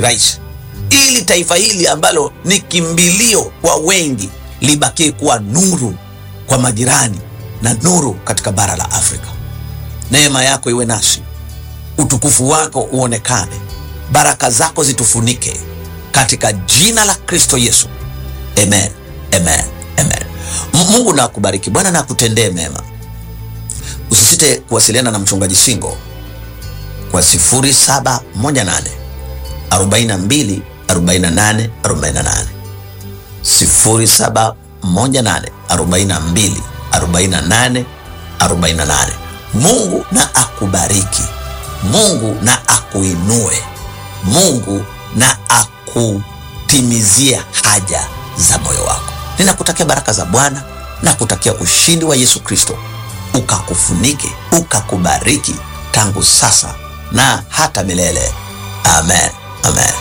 rais, ili taifa hili ambalo ni kimbilio kwa wengi libakie kuwa nuru kwa majirani na nuru katika bara la Afrika. Neema yako iwe nasi, utukufu wako uonekane, baraka zako zitufunike katika jina la Kristo Yesu, amen, amen, amen. Mungu na akubariki. Bwana na akutendee mema. Usisite kuwasiliana na mchungaji Singo kwa 0718 42 48 48, 0718 42 48 48. Mungu na akubariki. Mungu na akuinue. Mungu na akutimizie haja za moyo wako. Ninakutakia baraka za Bwana na kutakia ushindi wa Yesu Kristo ukakufunike ukakubariki tangu sasa na hata milele. Amen, amen.